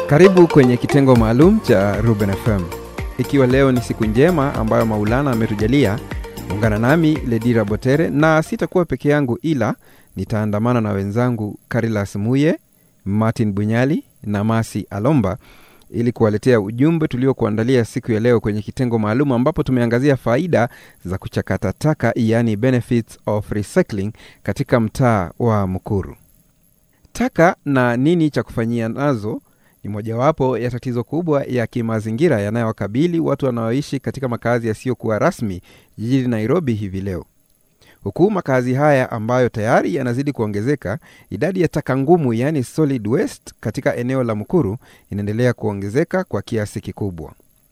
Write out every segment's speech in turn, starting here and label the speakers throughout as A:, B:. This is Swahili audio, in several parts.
A: Karibu kwenye kitengo maalum cha Ruben FM. Ikiwa leo ni siku njema ambayo Maulana ametujalia, ungana nami Ledira Botere na sitakuwa peke yangu, ila nitaandamana na wenzangu Karilas Muye, Martin Bunyali na Masi Alomba ili kuwaletea ujumbe tuliokuandalia siku ya leo kwenye kitengo maalum ambapo tumeangazia faida za kuchakata taka, yani benefits of recycling katika mtaa wa Mukuru. Taka na nini cha kufanyia nazo ni mojawapo ya tatizo kubwa ya kimazingira yanayowakabili watu wanaoishi katika makazi yasiyokuwa rasmi jijini Nairobi hivi leo. Huku makazi haya ambayo tayari yanazidi kuongezeka, idadi ya taka ngumu yaani solid waste katika eneo la Mukuru inaendelea kuongezeka kwa kiasi kikubwa.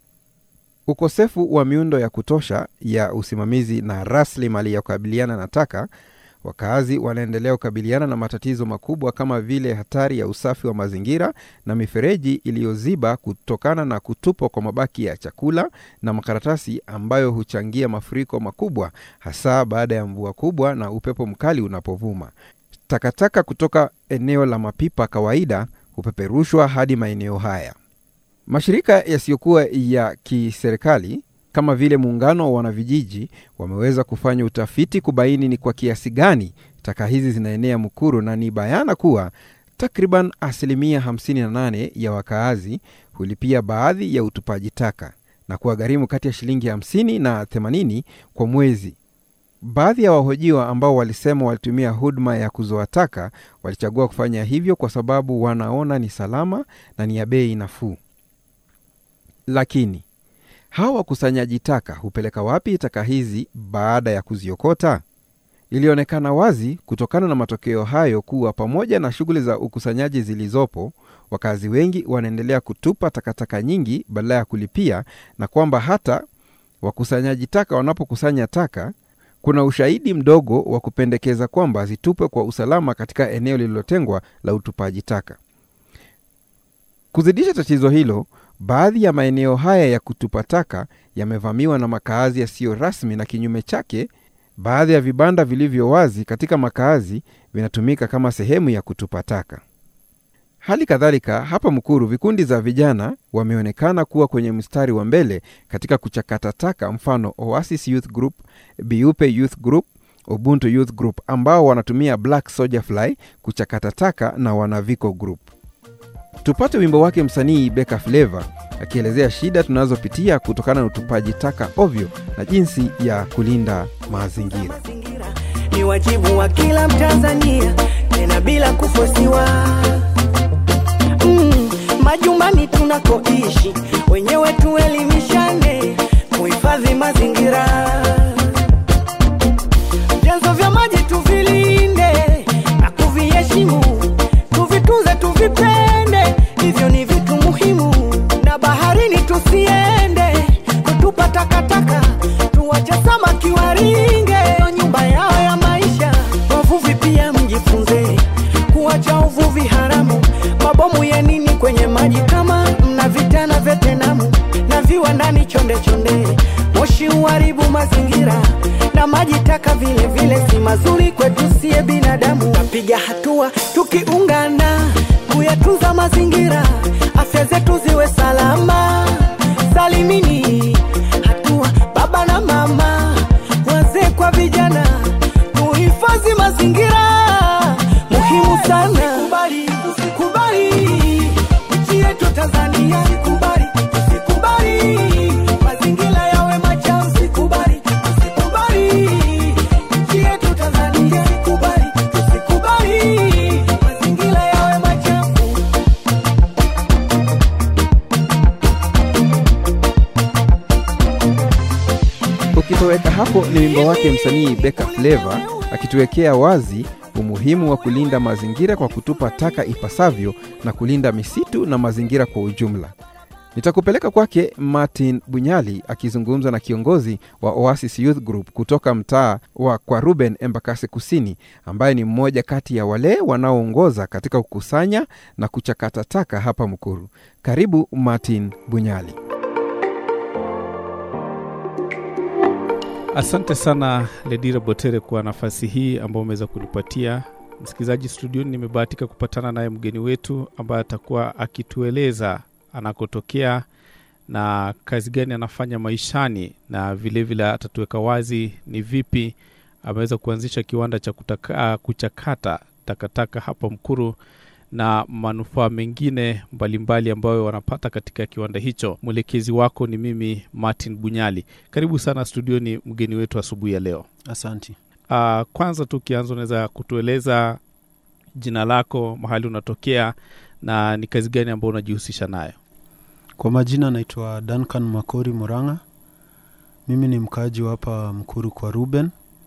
A: Ukosefu wa miundo ya kutosha ya usimamizi na rasilimali ya kukabiliana na taka Wakazi wanaendelea kukabiliana na matatizo makubwa kama vile hatari ya usafi wa mazingira na mifereji iliyoziba kutokana na kutupwa kwa mabaki ya chakula na makaratasi ambayo huchangia mafuriko makubwa, hasa baada ya mvua kubwa na upepo mkali unapovuma. Takataka kutoka eneo la mapipa kawaida hupeperushwa hadi maeneo haya. Mashirika yasiyokuwa ya kiserikali kama vile muungano wa wanavijiji wameweza kufanya utafiti kubaini ni kwa kiasi gani taka hizi zinaenea Mukuru, na ni bayana kuwa takriban asilimia 58 ya wakaazi hulipia baadhi ya utupaji taka na kuwagharimu kati ya shilingi 50 na 80 kwa mwezi. Baadhi ya wahojiwa ambao walisema walitumia huduma ya kuzoa taka walichagua kufanya hivyo kwa sababu wanaona ni salama na ni ya bei nafuu. Lakini hawa wakusanyaji taka hupeleka wapi taka hizi baada ya kuziokota? Ilionekana wazi kutokana na matokeo hayo kuwa pamoja na shughuli za ukusanyaji zilizopo, wakazi wengi wanaendelea kutupa takataka nyingi badala ya kulipia, na kwamba hata wakusanyaji taka wanapokusanya taka, kuna ushahidi mdogo wa kupendekeza kwamba zitupwe kwa usalama katika eneo lililotengwa la utupaji taka. Kuzidisha tatizo hilo, baadhi ya maeneo haya ya kutupa taka yamevamiwa na makaazi yasiyo rasmi, na kinyume chake, baadhi ya vibanda vilivyo wazi katika makaazi vinatumika kama sehemu ya kutupa taka. Hali kadhalika, hapa Mkuru, vikundi za vijana wameonekana kuwa kwenye mstari wa mbele katika kuchakata taka, mfano Oasis Youth Group, Biupe Youth Group, Ubuntu Youth Group ambao wanatumia Black Soldier Fly kuchakata taka na Wanaviko Group. Tupate wimbo wake msanii Beka Flava akielezea shida tunazopitia kutokana na utupaji taka ovyo na jinsi ya kulinda mazingira.
B: Ni wajibu wa kila Mtanzania, tena bila kufosiwa. Mm, majumbani tunakoishi wenyewe tuelimishane kuhifadhi mazingira. Vyanzo vya maji tuvilinde na kuviheshimu, tuvitunze, tuvipende, hivyo ni vitu muhimu. Na baharini tusiende kutupa takataka, tuwache samaki waringe nyumba yao ya maisha. Wavuvi pia mjifunze kuwacha uvuvi haramu, mabomu ya nini kwenye maji kama mna vitana vya tenamu na viwandani chonde chonde, moshi uharibu mazingira na maji taka vile vile si mazuri kwetu siye binadamu. Tapiga hatua tukiungana kuyatunza mazingira, afya zetu ziwe salama salimini. Hatua baba na mama, wazee kwa vijana, tuhifadhi mazingira, muhimu sana. Usikubali, usikubali nchi yetu Tanzania, usikubali, usikubali mazingira yawe machafu, usikubali, usikubali nchi yetu Tanzania, usikubali, usikubali mazingira yawe machafu.
A: Ukitoweka hapo ni wimbo wake msanii Beka Flava akituwekea wazi umuhimu wa kulinda mazingira kwa kutupa taka ipasavyo na kulinda misitu na mazingira kwa ujumla. Nitakupeleka kwake Martin Bunyali akizungumza na kiongozi wa Oasis Youth Group kutoka mtaa wa kwa Ruben Embakasi Kusini, ambaye ni mmoja kati ya wale wanaoongoza katika kukusanya na kuchakata taka hapa Mkuru. Karibu Martin Bunyali.
C: Asante sana Ledira Botere kwa nafasi hii ambayo umeweza kunipatia msikilizaji studioni nimebahatika kupatana naye mgeni wetu ambaye atakuwa akitueleza anakotokea na kazi gani anafanya maishani na vilevile vile atatuweka wazi ni vipi ameweza kuanzisha kiwanda cha kutaka, kuchakata takataka hapa Mkuru na manufaa mengine mbalimbali ambayo wanapata katika kiwanda hicho. Mwelekezi wako ni mimi Martin Bunyali. Karibu sana studioni, mgeni wetu asubuhi ya leo.
D: Asanti.
C: Uh, kwanza tu ukianza, unaweza kutueleza jina lako, mahali unatokea na ni kazi gani ambayo unajihusisha nayo?
D: Kwa majina naitwa Duncan Makori Muranga. Mimi ni mkaaji wa hapa Mkuru kwa Ruben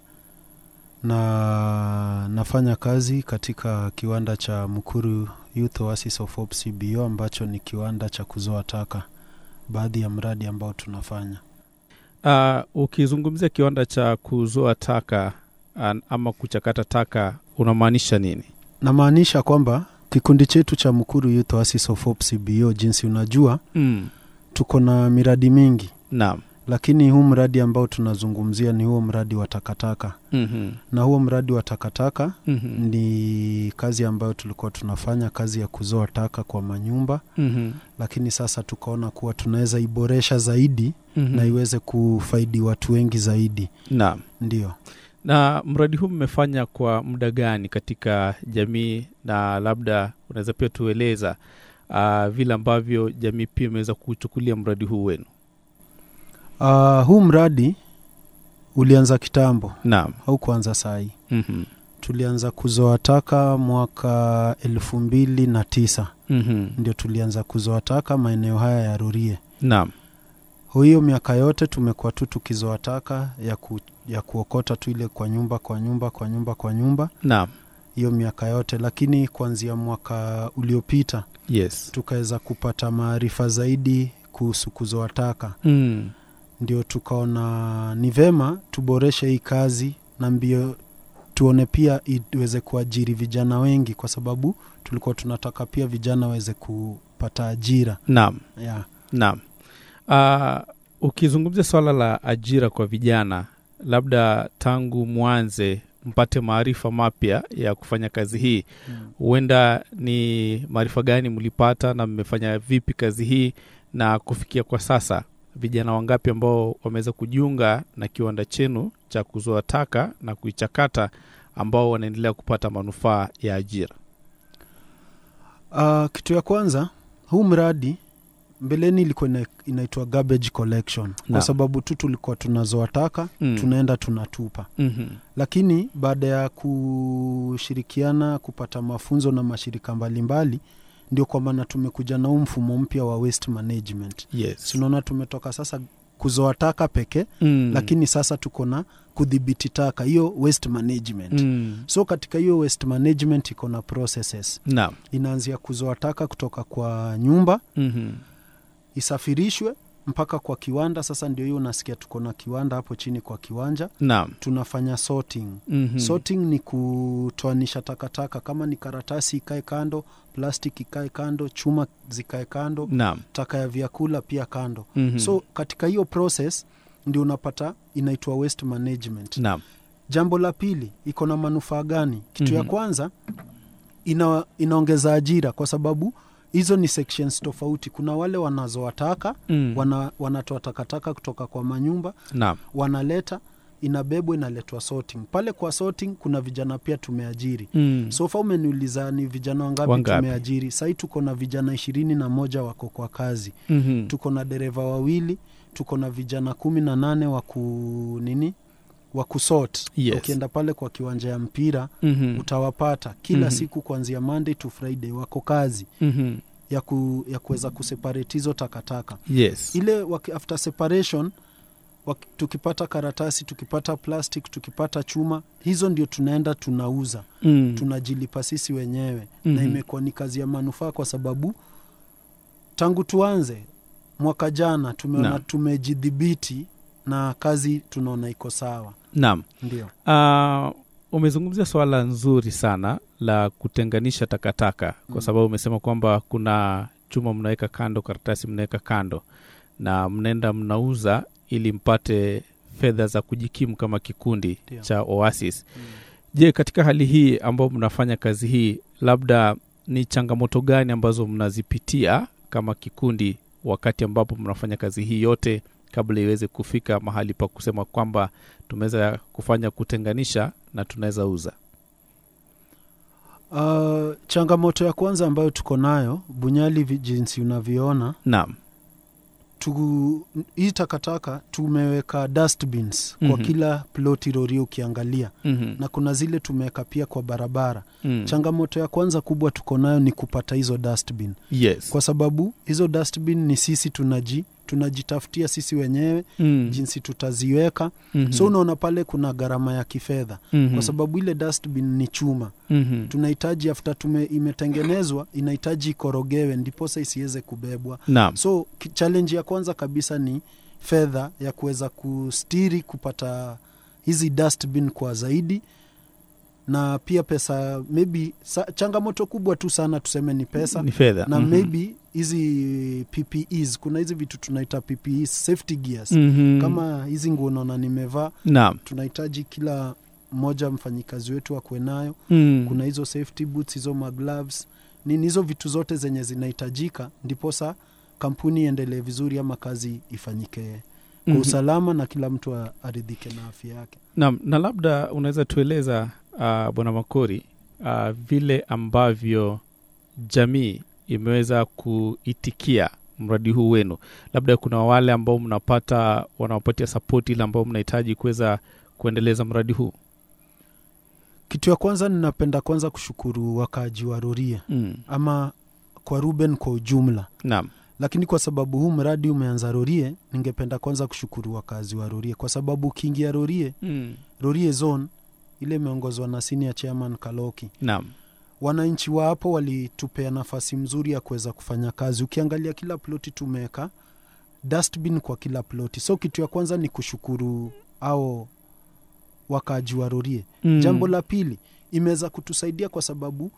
D: na nafanya kazi katika kiwanda cha Mkuru Youth Oasis of Hope CBO ambacho ni kiwanda cha kuzoa taka, baadhi ya mradi ambao tunafanya.
C: Uh, ukizungumzia kiwanda cha kuzoa taka uh, ama kuchakata taka unamaanisha nini?
D: Namaanisha kwamba kikundi chetu cha Mkuru Youth Oasis of Hope CBO, jinsi unajua,
C: Mm.
D: tuko na miradi mingi,
C: Naam.
D: lakini huu mradi ambao tunazungumzia ni huo mradi wa takataka,
C: Mhm.
D: na huo mradi wa takataka
C: Mhm.
D: ni kazi ambayo tulikuwa tunafanya kazi ya kuzoa taka kwa manyumba,
C: Mhm.
D: lakini sasa tukaona kuwa tunaweza iboresha zaidi
C: Mhm.
D: na iweze kufaidi watu wengi zaidi.
C: Naam.
D: Ndio.
C: Na mradi huu mmefanya kwa muda gani katika jamii, na labda unaweza pia tueleza uh, vile ambavyo jamii pia imeweza kuchukulia mradi huu wenu?
D: Uh, huu mradi ulianza kitambo
C: Naam.
D: au kuanza saa hii.
C: Mhm.
D: Tulianza kuzoa taka mwaka elfu mbili na tisa
C: Mhm.
D: ndio tulianza kuzoa taka maeneo haya ya Rurie.
C: Naam.
D: hiyo miaka yote tumekuwa tu tukizoa taka ya, ku, ya kuokota tu ile kwa nyumba kwa nyumba kwa nyumba kwa nyumba
C: Naam.
D: hiyo miaka yote, lakini kuanzia mwaka uliopita
C: Yes.
D: tukaweza kupata maarifa zaidi kuhusu kuzoa taka,
C: Mm.
D: ndio tukaona ni vema tuboreshe hii kazi na mbio tuone pia iweze kuajiri vijana wengi, kwa sababu tulikuwa tunataka pia vijana waweze kupata ajira
C: Naam.
D: yeah.
C: Naam. Uh, ukizungumzia swala la ajira kwa vijana, labda tangu mwanze mpate maarifa mapya ya kufanya kazi hii, huenda ni maarifa gani mlipata na mmefanya vipi kazi hii, na kufikia kwa sasa vijana wangapi ambao wameweza kujiunga na kiwanda chenu cha kuzoa taka na kuichakata ambao wanaendelea kupata manufaa ya ajira?
D: Uh, kitu ya kwanza huu mradi mbeleni ilikuwa ina- inaitwa garbage collection kwa
C: Naam.
D: sababu tu tulikuwa tunazoa taka
C: Mm.
D: tunaenda tunatupa,
C: Mhm.
D: lakini baada ya kushirikiana kupata mafunzo na mashirika mbalimbali, ndio kwa maana tumekuja na huu mfumo mpya wa waste management.
C: Yes.
D: Tunaona tumetoka sasa kuzoa taka pekee
C: Mm.
D: lakini sasa tuko na kudhibiti taka, hiyo waste management.
C: Mm.
D: So katika hiyo waste management iko na processes,
C: Naam.
D: inaanzia kuzoa taka kutoka kwa nyumba
C: Mhm.
D: isafirishwe mpaka kwa kiwanda. Sasa ndio hiyo unasikia tuko na kiwanda hapo chini kwa kiwanja,
C: Naam.
D: tunafanya sorting.
C: Mhm.
D: Sorting ni kutoanisha takataka, kama ni karatasi ikae kando, plastic ikae kando, chuma zikae kando,
C: Naam.
D: taka ya vyakula pia kando.
C: Mhm.
D: So katika hiyo process ndio unapata inaitwa waste management.
C: Naam.
D: Jambo la pili iko na manufaa gani? Kitu ya
C: Mhm.
D: kwanza ina, inaongeza ajira kwa sababu hizo ni sections tofauti. Kuna wale wanazoa taka
C: Mm.
D: wana, wanatoa takataka kutoka kwa manyumba
C: Naam.
D: wanaleta, inabebwa inaletwa sorting. Pale kwa sorting kuna vijana pia tumeajiri.
C: Mm.
D: So far umeniuliza ni vijana wangapi,
C: Wangapi?
D: tumeajiri. Sahii tuko na vijana ishirini na moja wako kwa kazi,
C: Mhm.
D: tuko na dereva wawili, tuko na vijana kumi na nane wa ku nini wa kusort.
C: Yes.
D: Ukienda pale kwa kiwanja ya mpira
C: Mhm.
D: utawapata kila
C: Mhm.
D: siku kuanzia Monday to Friday wako kazi
C: Mhm.
D: ya, ku, ya kuweza kuseparate hizo takataka
C: Yes.
D: ile waki, after separation waki, tukipata karatasi tukipata plastic tukipata chuma hizo ndio tunaenda tunauza
C: Mm.
D: tunajilipa sisi wenyewe
C: Mhm.
D: na imekuwa ni kazi ya manufaa kwa sababu tangu tuanze mwaka jana tumeona
C: Naam.
D: tumejidhibiti na kazi tunaona iko sawa
C: Naam.
D: ndio
C: Uh, umezungumzia swala nzuri sana la kutenganisha takataka kwa
D: Mm.
C: sababu umesema kwamba kuna chuma mnaweka kando, karatasi mnaweka kando, na mnaenda mnauza ili mpate fedha za kujikimu kama kikundi
D: Ndio.
C: cha Oasis.
D: Mm.
C: Je, katika hali hii ambayo mnafanya kazi hii, labda ni changamoto gani ambazo mnazipitia kama kikundi wakati ambapo mnafanya kazi hii yote kabla iweze kufika mahali pa kusema kwamba tumeweza kufanya kutenganisha na tunaweza uza?
D: Uh, changamoto ya kwanza ambayo tuko nayo Bunyali, vi- jinsi unavyoona
C: Naam.
D: tu, hii takataka tumeweka dustbins
C: Mhm.
D: kwa kila ploti Rorya ukiangalia,
C: Mhm.
D: na kuna zile tumeweka pia kwa barabara.
C: Mm.
D: Changamoto ya kwanza kubwa tuko nayo ni kupata hizo dustbin,
C: Yes.
D: kwa sababu hizo dustbin ni sisi tunaji tunajitafutia sisi wenyewe
C: Mm.
D: jinsi tutaziweka.
C: Mhm.
D: So unaona pale kuna gharama ya kifedha,
C: Mhm.
D: kwa sababu ile dustbin ni chuma
C: Mhm.
D: tunahitaji afta tume imetengenezwa inahitaji ikorogewe ndiposa isiweze kubebwa
C: Naam.
D: so ki- challenge ya kwanza kabisa ni fedha ya kuweza kustiri kupata hizi dustbin kwa zaidi na pia pesa maybe sa, changamoto kubwa tu sana tuseme ni pesa
C: Ni fedha.
D: na
C: Mhm.
D: maybe hizi ppes kuna hizi vitu tunaita ppes safety gears
C: Mhm.
D: kama hizi nguo naona nimevaa
C: Naam.
D: tunahitaji kila mmoja mfanyikazi wetu akuwe nayo
C: Mm.
D: kuna hizo safety boots hizo magloves nini hizo vitu zote zenye zinahitajika ndiposa kampuni iendelee vizuri ama kazi ifanyike kwa
C: Mhm.
D: usalama na kila mtu a- aridhike na afya yake
C: Naam, na labda unaweza tueleza uh, bwana Makori uh, vile ambavyo jamii imeweza kuitikia mradi huu wenu. Labda kuna wale ambao mnapata wanawapatia sapoti ile ambao mnahitaji kuweza kuendeleza mradi huu.
D: kitu ya kwanza ninapenda kwanza kushukuru wakaaji wa roria
C: Mm.
D: ama kwa ruben kwa ujumla
C: Naam.
D: lakini kwa sababu huu mradi umeanza rorie ningependa kwanza kushukuru wakazi wa rorie kwa sababu ukiingia rorie
C: Mm.
D: rorie zone ile imeongozwa na senior chairman kaloki
C: Naam.
D: wananchi wa hapo walitupea nafasi mzuri ya kuweza kufanya kazi ukiangalia kila ploti tumeweka dustbin kwa kila ploti so kitu ya kwanza ni kushukuru au wakaaji wa rorie
C: Mm.
D: jambo la pili imeweza kutusaidia kwa sababu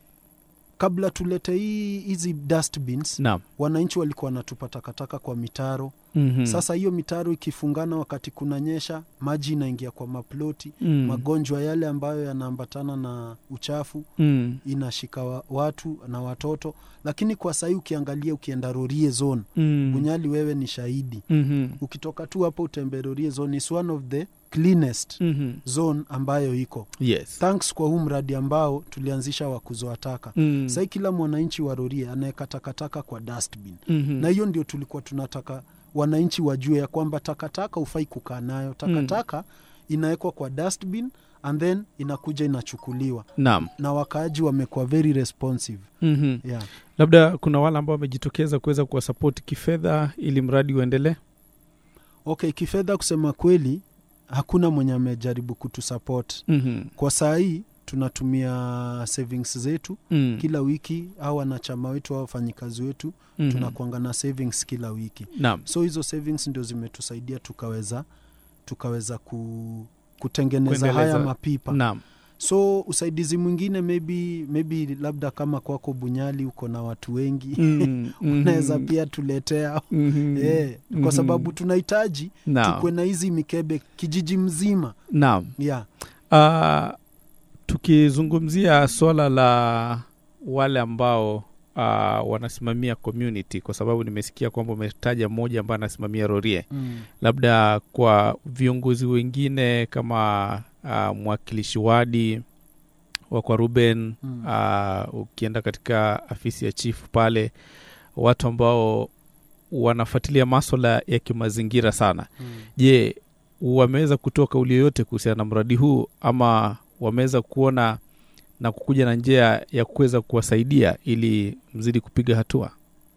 D: kabla tulete hii hizi dustbins
C: Naam.
D: wananchi walikuwa wanatupa takataka kwa mitaro
C: Mhm.
D: sasa hiyo mitaro ikifungana wakati kunanyesha maji inaingia kwa maploti
C: Mm.
D: magonjwa yale ambayo yanaambatana na uchafu
C: Mm.
D: inashika wa, watu na watoto lakini kwa sahii ukiangalia ukienda rorie zone
C: Mm.
D: bunyali wewe ni shahidi
C: Mhm.
D: ukitoka tu hapo utembe rorie zone is one of the cleanest
C: Mhm.
D: zone ambayo iko
C: Yes.
D: thanks kwa huu mradi ambao tulianzisha wa kuzoa taka
C: Mm.
D: sahii kila mwananchi wa rorie anaweka takataka kwa dustbin
C: Mhm.
D: na hiyo ndio tulikuwa tunataka wananchi wajue ya kwamba takataka hufai kukaa nayo takataka inawekwa kwa dustbin and then inakuja inachukuliwa
C: Naam.
D: na wakaaji wamekuwa very responsive
C: Mhm.
D: yeah.
C: Labda kuna wale ambao wamejitokeza kuweza kuwasapoti kifedha ili mradi uendelee.
D: okay kifedha kusema kweli hakuna mwenye amejaribu kutusupport
C: Mhm.
D: kwa saa hii tunatumia savings zetu
C: Mm.
D: kila wiki au wanachama wetu au wafanyikazi wetu
C: Mhm.
D: tunakuanga na savings kila wiki
C: Naam.
D: so hizo savings ndio zimetusaidia tukaweza tukaweza ku, kutengeneza
C: Kuendeleza.
D: haya mapipa
C: Naam.
D: so usaidizi mwingine maybe maybe labda kama kwako bunyali uko na watu wengi
C: Mm.
D: unaweza
C: Mhm.
D: pia tuletea
C: Mhm.
D: Eh,
C: Mhm.
D: kwa sababu tunahitaji
C: Naam.
D: tukwe na hizi mikebe kijiji mzima
C: Naam.
D: yeah.
C: Uh, tukizungumzia swala la wale ambao uh, wanasimamia community, kwa sababu nimesikia kwamba umetaja mmoja ambaye anasimamia Rorie,
D: mm.
C: labda kwa viongozi wengine kama uh, mwakilishi wadi wa kwa Ruben
D: Mm.
C: uh, ukienda katika afisi ya chifu pale, watu ambao wanafuatilia maswala ya kimazingira sana
D: Mm.
C: je wameweza kutoa kauli yoyote kuhusiana na mradi huu ama wameweza kuona na kukuja na njia ya kuweza kuwasaidia ili mzidi kupiga hatua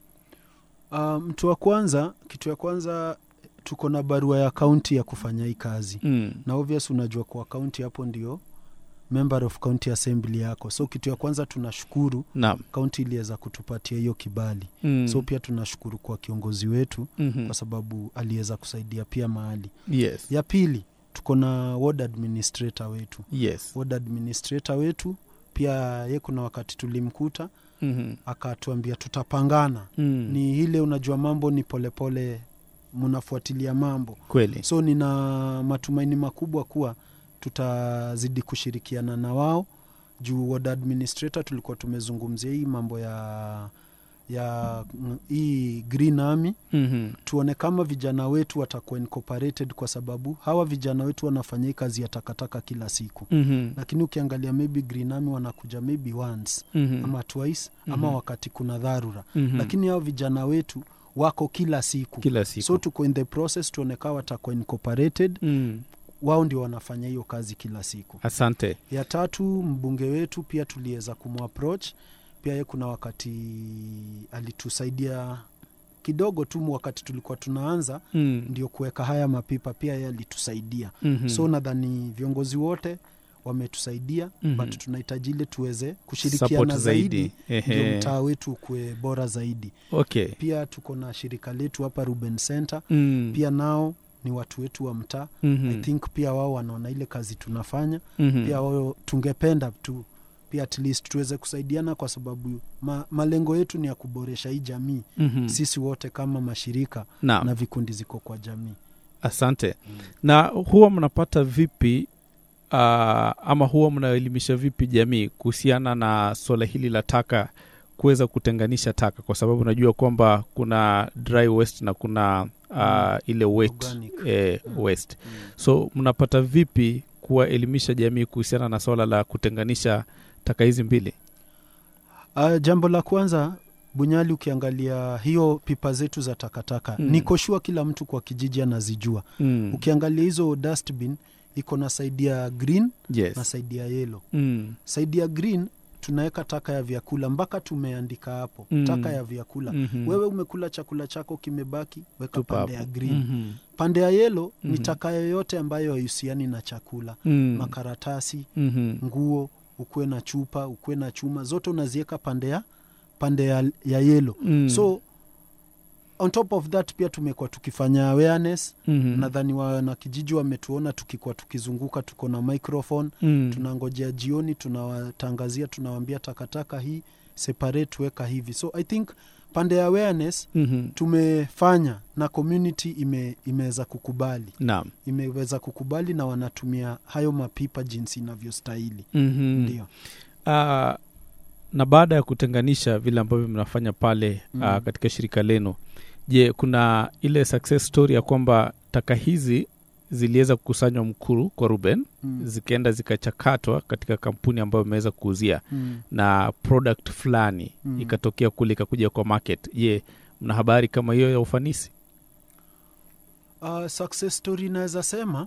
D: Uh, mtu wa kwanza kitu ya kwanza tuko na barua ya kaunti ya kufanya hii kazi
C: mm.
D: na obvious unajua kwa kaunti hapo ndio member of county assembly yako so kitu ya kwanza tunashukuru
C: naam
D: kaunti iliweza kutupatia hiyo kibali
C: mm.
D: so pia tunashukuru kwa kiongozi wetu
C: mm-hmm.
D: kwa sababu aliweza kusaidia pia mahali
C: yes
D: ya pili tuko na ward administrator wetu
C: yes
D: ward administrator wetu pia ye kuna wakati tulimkuta
C: mm-hmm.
D: akatuambia tutapangana
C: mm.
D: ni ile unajua mambo ni polepole mnafuatilia mambo
C: kweli
D: so nina matumaini makubwa kuwa tutazidi kushirikiana na wao juu ward administrator tulikuwa tumezungumzia hii mambo ya ya mm, hii green army
C: Mhm.
D: tuone kama vijana wetu watakuwa incorporated kwa sababu hawa vijana wetu wanafanya hii kazi ya takataka kila siku
C: Mhm.
D: lakini ukiangalia maybe green army wanakuja maybe once
C: Mhm.
D: ama twice ama
C: Mhm.
D: wakati kuna dharura
C: Mhm.
D: lakini hao vijana wetu wako kila siku
C: kila siku
D: so tuko in the process tuone kaa watakuwa incorporated
C: mm.
D: wao ndio wanafanya hiyo kazi kila siku
C: asante
D: ya tatu mbunge wetu pia tuliweza kumapproach pia ye kuna wakati alitusaidia kidogo tu wakati tulikuwa tunaanza
C: mm.
D: ndio kuweka haya mapipa pia ye alitusaidia
C: Mhm.
D: so nadhani viongozi wote wametusaidia
C: Mhm.
D: but tunahitaji ile tuweze
C: Support
D: kushirikiana zaidi ndio
C: Ehe.
D: mtaa wetu ukuwe bora zaidi
C: okay
D: pia tuko na shirika letu hapa ruben center
C: mm.
D: pia nao ni watu wetu wa mtaa
C: Mhm.
D: i think pia wao wanaona ile kazi tunafanya
C: Mhm.
D: pia wao tungependa tu pia at least tuweze kusaidiana kwa sababu ma, malengo yetu ni ya kuboresha hii jamii
C: Mhm.
D: sisi wote kama mashirika
C: Naam.
D: na vikundi ziko kwa jamii
C: asante na huwa mnapata vipi uh, ama huwa mnaelimisha vipi jamii kuhusiana na swala hili la taka kuweza kutenganisha taka kwa sababu najua kwamba kuna dry waste na kuna uh, ile wet
D: Organic.
C: eh,
D: Mm.
C: waste
D: Mm.
C: so mnapata vipi kuwaelimisha jamii kuhusiana na swala la kutenganisha taka hizi mbili
D: Uh, jambo la kwanza bunyali ukiangalia hiyo pipa zetu za takataka
C: Mm.
D: mm. niko shua kila mtu kwa kijiji anazijua
C: mm.
D: ukiangalia hizo dustbin iko na saidi ya green na
C: yes.
D: saidi ya yellow
C: mm.
D: saidi ya green tunaweka taka ya vyakula mpaka tumeandika hapo
C: Mm.
D: taka ya vyakula
C: Mhm.
D: wewe umekula chakula chako kimebaki weka
C: Tupa
D: pande
C: hapo.
D: ya green
C: Mhm.
D: pande ya yelo
C: Mhm.
D: ni taka yoyote ambayo haihusiani na chakula
C: Mm.
D: makaratasi
C: Mhm.
D: nguo ukuwe na chupa ukuwe na chuma zote unaziweka pande ya pande ya, ya yelo
C: Mm.
D: so on top of that pia tumekuwa tukifanya awareness
C: Mhm.
D: nadhani wanakijiji wametuona tukikuwa tukizunguka tuko na microphone
C: Mm.
D: tunangojea jioni tunawatangazia tunawambia takataka hii separate weka hivi so i think pande ya awareness
C: Mhm.
D: tumefanya na community ime, imeweza kukubali
C: naam
D: imeweza kukubali na wanatumia hayo mapipa jinsi inavyostahili
C: Mhm.
D: ndio
C: Ah, na baada ya kutenganisha vile ambavyo mnafanya pale
D: Mm.
C: ah, katika shirika lenu je kuna ile success story ya kwamba taka hizi ziliweza kukusanywa mkuru kwa ruben
D: mm.
C: zikaenda zikachakatwa katika kampuni ambayo imeweza kuuzia
D: mm.
C: na product fulani
D: Mm.
C: ikatokea kule ikakuja kwa market je mna habari kama hiyo ya ufanisi
D: Uh, success story inaweza sema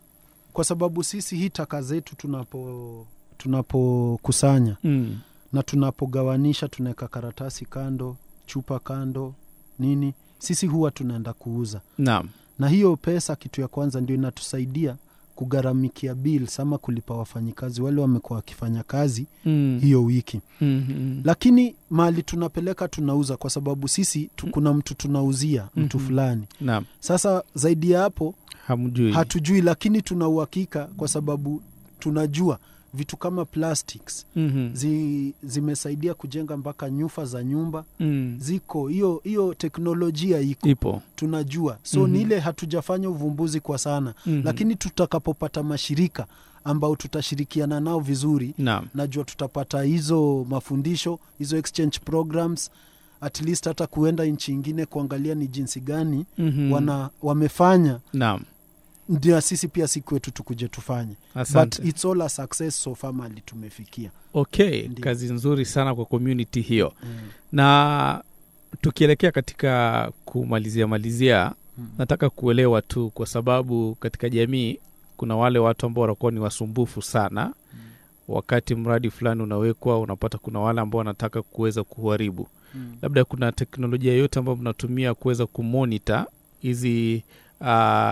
D: kwa sababu sisi hii taka zetu tunapo tunapokusanya
C: mm.
D: na tunapogawanisha tunaweka karatasi kando chupa kando nini sisi huwa tunaenda kuuza
C: naam
D: na hiyo pesa kitu ya kwanza ndio inatusaidia kugharamikia bills ama kulipa wafanyikazi wale wamekuwa wakifanya kazi
C: mm.
D: hiyo wiki
C: Mhm.
D: lakini mahali tunapeleka tunauza kwa sababu sisi tu, kuna mtu tunauzia mtu
C: Mhm.
D: fulani
C: naam
D: sasa zaidi ya hapo
C: hamjui
D: hatujui lakini tuna uhakika kwa sababu tunajua vitu kama plastics
C: Mhm.
D: zi, zimesaidia kujenga mpaka nyufa za nyumba
C: mm.
D: ziko hiyo hiyo teknolojia iko
C: ipo
D: tunajua so
C: Mhm.
D: ni ile hatujafanya uvumbuzi kwa sana
C: Mhm.
D: lakini tutakapopata mashirika ambao tutashirikiana nao vizuri
C: naam
D: najua tutapata hizo mafundisho hizo exchange programs at least hata kuenda nchi ingine kuangalia ni jinsi gani
C: Mhm.
D: wana wamefanya
C: naam
D: ndio sisi pia siku wetu tukuje tufanye
C: asante
D: but it's all a success so far mali tumefikia
C: okay
D: Ndiyo.
C: kazi nzuri sana kwa community hiyo
D: mm.
C: na tukielekea katika kumalizia malizia
D: Mm.
C: nataka kuelewa tu kwa sababu katika jamii kuna wale watu ambao wanakuwa ni wasumbufu sana wakati mradi fulani unawekwa unapata kuna wale ambao wanataka kuweza kuharibu
D: Mm.
C: labda kuna teknolojia yoyote ambayo mnatumia kuweza kumonita hizi uh,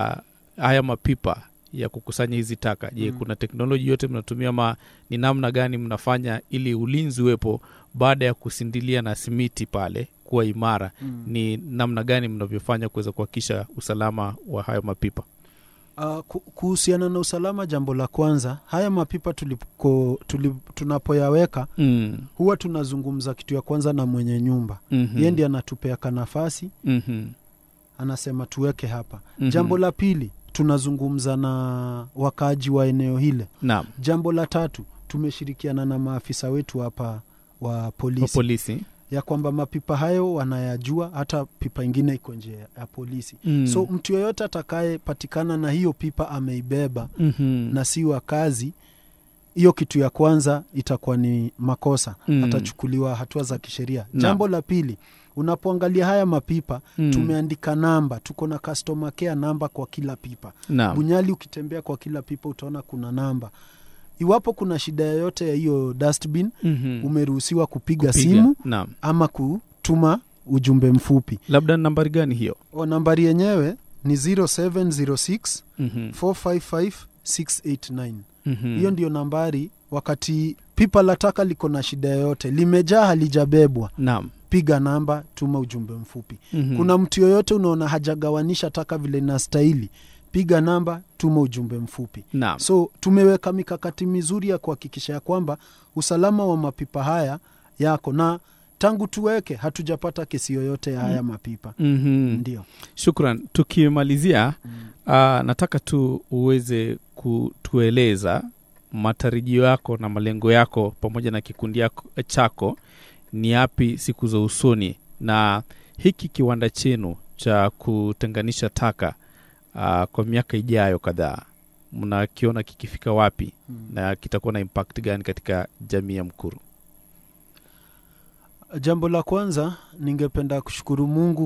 C: haya mapipa ya kukusanya hizi taka je
D: Mm.
C: kuna teknoloji yote mnatumia ma ni namna gani mnafanya ili ulinzi uwepo baada ya kusindilia na simiti pale kuwa imara
D: Mm.
C: ni namna gani mnavyofanya kuweza kuhakikisha usalama wa hayo mapipa
D: Uh, ku- kuhusiana na usalama jambo la kwanza haya mapipa tulipo, tulip, tunapoyaweka
C: mm.
D: huwa tunazungumza kitu ya kwanza na mwenye nyumba
C: mm-hmm.
D: ye ndi anatupea kanafasi
C: mm-hmm.
D: anasema tuweke hapa
C: Mhm.
D: jambo la pili tunazungumza na wakaaji wa eneo hile
C: naam
D: jambo la tatu tumeshirikiana na maafisa wetu hapa wa
C: wa
D: polisi
C: polisi
D: ya kwamba mapipa hayo wanayajua hata pipa ingine iko nje ya polisi
C: mm.
D: so mtu yoyote atakayepatikana na hiyo pipa ameibeba
C: mm-hmm.
D: na si wa kazi hiyo kitu ya kwanza itakuwa ni makosa
C: Mm.
D: atachukuliwa hatua za kisheria
C: Naam.
D: jambo la pili unapoangalia haya mapipa
C: mm.
D: tumeandika namba tuko na customer care namba kwa kila pipa
C: naam
D: bunyali ukitembea kwa kila pipa utaona kuna namba iwapo kuna shida yoyote ya hiyo dustbin
C: mm-hmm.
D: umeruhusiwa kupiga,
C: Kupiga.
D: simu
C: naam
D: ama kutuma ujumbe mfupi
C: labda ni nambari gani hiyo
D: o nambari yenyewe ni 0706
C: mm-hmm.
D: 455 689
C: mm-hmm.
D: hiyo ndio nambari wakati pipa la taka liko na shida yoyote limejaa halijabebwa
C: naam
D: piga namba tuma ujumbe mfupi
C: mm-hmm.
D: kuna mtu yoyote unaona hajagawanisha taka vile inastahili piga namba tuma ujumbe mfupi
C: naam
D: so tumeweka mikakati mizuri ya kuhakikisha ya kwamba usalama wa mapipa haya yako na tangu tuweke hatujapata kesi yoyote ya haya mapipa
C: mm-hmm.
D: ndio
C: shukran tukimalizia uh, nataka tu uweze kutueleza matarajio yako na malengo yako pamoja na kikundi yako, chako ni yapi siku za usoni na hiki kiwanda chenu cha kutenganisha taka uh, kwa miaka ijayo kadhaa mnakiona kikifika wapi na kitakuwa na impact gani katika jamii ya mkuru
D: jambo la kwanza ningependa kushukuru mungu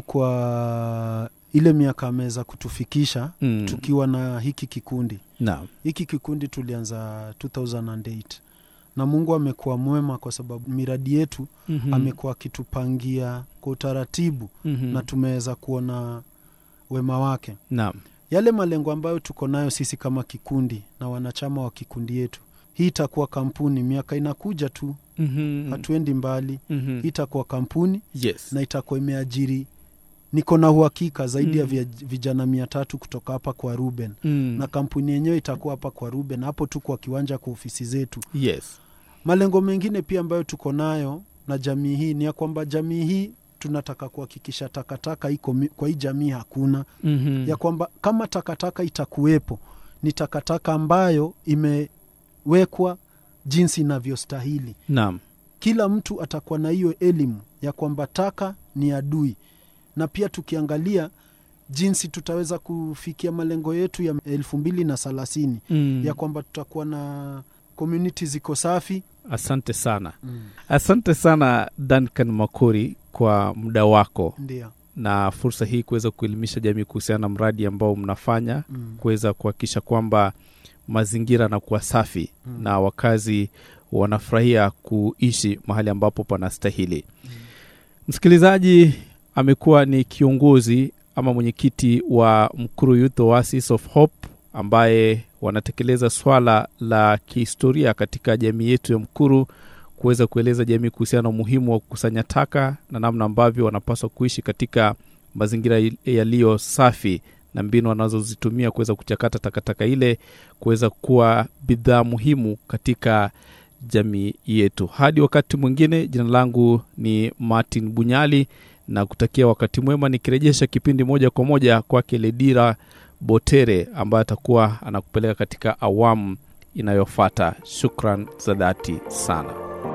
D: kwa ile miaka ameweza kutufikisha
C: mm.
D: tukiwa na hiki kikundi
C: naam
D: hiki kikundi tulianza 2008 na mungu amekuwa mwema kwa sababu miradi yetu
C: mm-hmm.
D: amekuwa akitupangia kwa utaratibu
C: mm-hmm.
D: na tumeweza kuona wema wake
C: naam
D: yale malengo ambayo tuko nayo sisi kama kikundi na wanachama wa kikundi yetu hii itakuwa kampuni miaka inakuja tu
C: mm-hmm.
D: hatuendi mbali
C: mm-hmm.
D: hii itakuwa kampuni
C: yes
D: na itakuwa imeajiri niko na uhakika zaidi ya
C: Mm.
D: vya- vijana mia tatu kutoka hapa kwa ruben
C: mm.
D: na kampuni yenyewe itakuwa hapa kwa ruben hapo tu kwa kiwanja kwa ofisi zetu
C: yes
D: malengo mengine pia ambayo tuko nayo na jamii hii ni ya kwamba jamii hii tunataka kuhakikisha takataka iko mi- kwa hii jamii hakuna
C: mm-hmm.
D: ya kwamba kama takataka itakuwepo ni takataka ambayo imewekwa jinsi inavyostahili
C: naam
D: kila mtu atakuwa na hiyo elimu ya kwamba taka ni adui na pia tukiangalia jinsi tutaweza kufikia malengo yetu ya elfu mbili na thelathini
C: mm.
D: ya kwamba tutakuwa na community ziko safi
C: asante sana asante sana duncan makori kwa muda wako
D: ndio
C: na fursa hii kuweza kuelimisha jamii kuhusiana na mradi ambao mnafanya
D: mm.
C: kuweza kuhakikisha kwamba mazingira yanakuwa safi
D: Mm.
C: na wakazi wanafurahia kuishi mahali ambapo panastahili msikilizaji amekuwa ni kiongozi ama mwenyekiti wa mkuru youth oasis of hope ambaye wanatekeleza swala la kihistoria katika jamii yetu ya mkuru kuweza kueleza jamii kuhusiana na umuhimu wa kukusanya taka na namna ambavyo wanapaswa kuishi katika mazingira il- yaliyo safi na mbinu wanazozitumia kuweza kuchakata takataka ile kuweza kuwa bidhaa muhimu katika jamii yetu hadi wakati mwingine jina langu ni martin bunyali na kutakia wakati mwema nikirejesha kipindi moja kwa moja kwake ledira botere ambaye atakuwa anakupeleka katika awamu inayofata shukran za dhati sana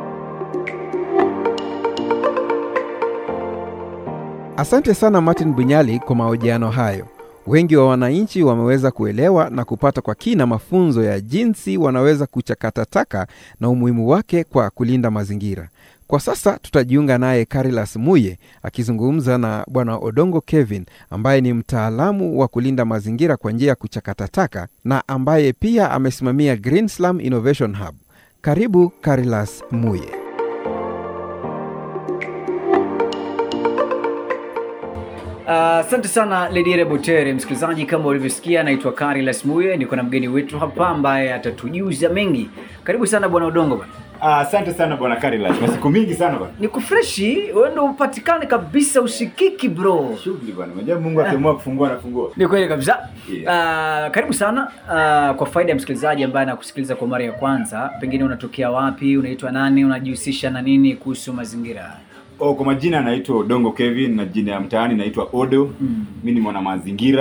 A: Asante sana Martin Bunyali kwa mahojiano hayo. Wengi wa wananchi wameweza kuelewa na kupata kwa kina mafunzo ya jinsi wanaweza kuchakata taka na umuhimu wake kwa kulinda mazingira. Kwa sasa tutajiunga naye Carilas Muye akizungumza na Bwana Odongo Kevin ambaye ni mtaalamu wa kulinda mazingira kwa njia ya kuchakata taka na ambaye pia amesimamia Green Slum Innovation Hub. Karibu Carilas Muye.
E: Asante uh, sana Ledire Botere. Msikilizaji, kama ulivyosikia, naitwa Kari Lasmuye, niko na mgeni wetu hapa ambaye atatujuza mengi. Karibu sana bwana Udongo bwana.
F: Ah, Asante sana bwana Karilas, na siku mingi sana bwana.
E: Ni kufreshi, wewe ndio upatikane kabisa, usikiki bro.
F: Shughuli bwana, unajua Mungu akiamua kufungua anafungua.
E: Ni kweli kabisa.
F: Yeah.
E: Uh, karibu sana uh, kwa faida ya msikilizaji ambaye anakusikiliza kwa mara ya kwanza, pengine unatokea wapi, unaitwa nani, unajihusisha na nini kuhusu mazingira?
F: Oh, kwa majina naitwa Odongo Kevin na jina ya mtaani naitwa Odo.
E: Mm.
F: Mimi ni mwana mazingira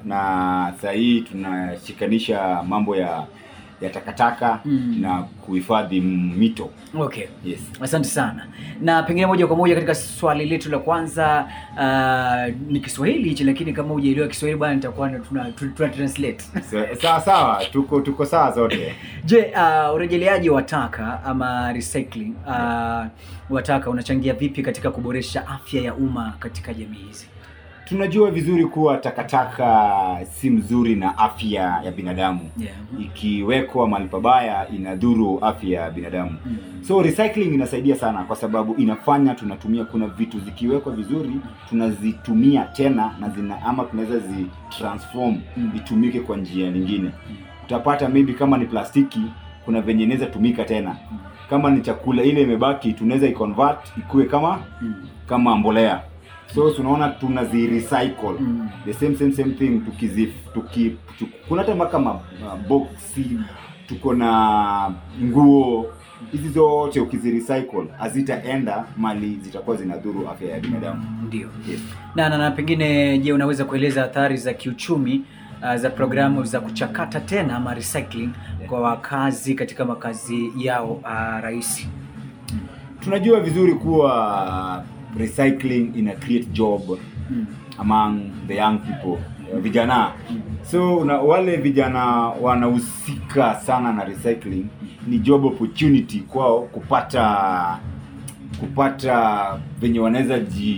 F: na saa hii tunashikanisha mambo ya ya takataka
E: Mm.
F: na kuhifadhi mito
E: Okay.
F: yes
E: Asante sana. Na pengine moja kwa moja katika swali letu la kwanza uh, ni Kiswahili hichi lakini kama hujaelewa Kiswahili bwana nitakuwa na- tuna, tuna, tuna translate.
F: Sa- sawa sawa tuko tuko sawa zote
E: Je, uh, urejeleaji wa taka ama recycling uh, wa taka unachangia vipi katika kuboresha afya ya umma katika jamii hizi?
F: tunajua vizuri kuwa takataka si mzuri na afya ya binadamu
E: Yeah.
F: ikiwekwa mahali pabaya inadhuru afya ya binadamu
E: Mm.
F: so recycling inasaidia sana kwa sababu inafanya tunatumia kuna vitu zikiwekwa vizuri tunazitumia tena na zina ama tunaweza zi transform
E: Mm.
F: itumike kwa njia nyingine utapata maybe kama ni plastiki kuna venye inaweza tumika tena kama ni chakula ile imebaki tunaweza iconvert ikuwe kama
E: Mm.
F: kama mbolea so tunaona tunazi recycle
E: Mm.
F: the same same same thing tukizi tuki, tuki, kuna hata mpaka ma uh, boxi tuko na nguo hizi zote ukizi recycle hazitaenda mali zitakuwa zinadhuru afya ya binadamu
E: Ndio.
F: yes.
E: Na, na, na pengine je, unaweza kueleza athari za kiuchumi uh, za programu za kuchakata tena ama recycling kwa wakazi katika makazi yao uh, rahisi?
F: tunajua vizuri kuwa recycling ina create job
E: Mm.
F: among the young people uh, vijana so una, wale vijana wanahusika sana na recycling ni job opportunity kwao kupata kupata venye wanaweza